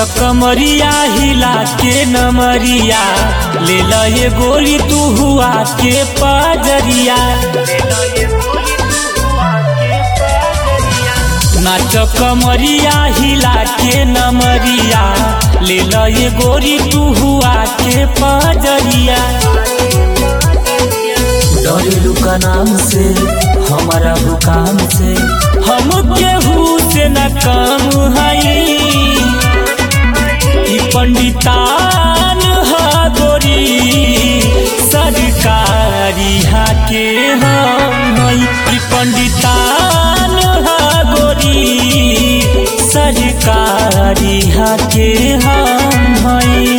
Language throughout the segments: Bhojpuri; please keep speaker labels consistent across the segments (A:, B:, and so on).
A: कमरिया हिला के नमरिया ले ल ये गोली तू हुआ के पाजरिया नाच कमरिया हिला के नमरिया ले ल ये गोरी तू हुआ के पाजरिया
B: डरेलू का नाम से हमारा हुकाम से
A: हम केहू से न कम हई ई पंडितान हा गोरी सरकारी हा के हम हई ई पंडितान हा गोरी सरकारी हा के हम हई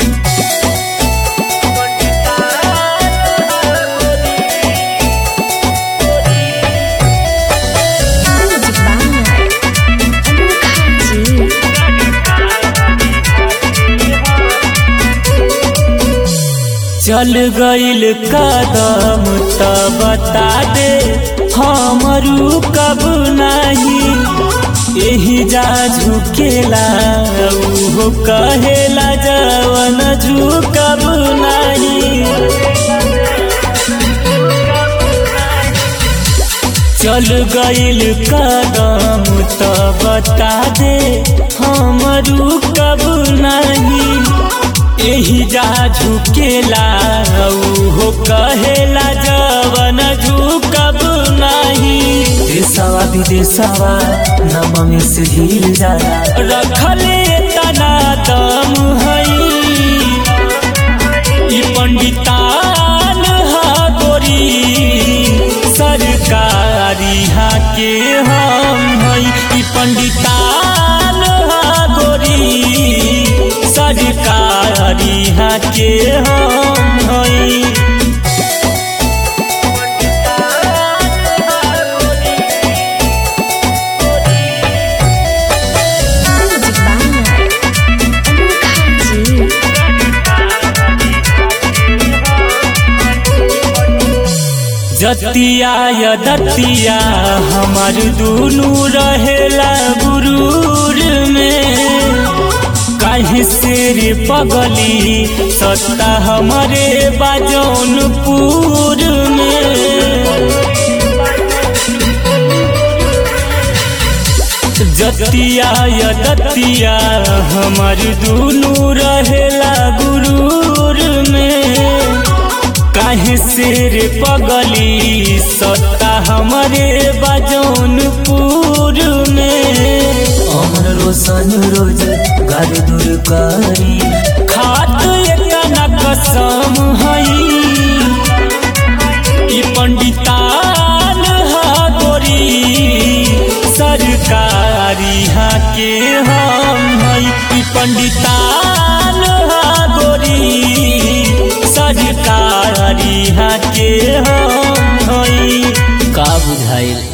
A: चल गईल कदम त बता दे हमरू कब नहीं यही जा झुकेला उहो कहेला जवन झुकब नहीं चल गईल कदम त बता दे हमरू कब नहीं यही जा झुकेला हो कहेला जवन झुकब नहीं
B: देशवा विदेशवा नम में से हिल जाला
A: रखले तना दम हई ई पंडितान हा गोरी सरकारी हा के हम हई ई पंडितान हा गोरी सरकारी हा के हम हई जतिया या दतिया हमार दुनू रहेला गुरूर में काहे से रे पगली सत्ता हमारे बाजौनपुर में जतिया या दतिया हमार दुनू रहेला गुरूर में काहे से रे पगली सत्ता हमारे बाजौनपुर में
B: अमर रोशन रोज घर दूर करी
A: खात एकना कसम हई ई पंडितान हा गोरी सरकारी हा के हम हई ई पंडितान हा गोरी सरकारी हा के हम हई
B: का बुझाइल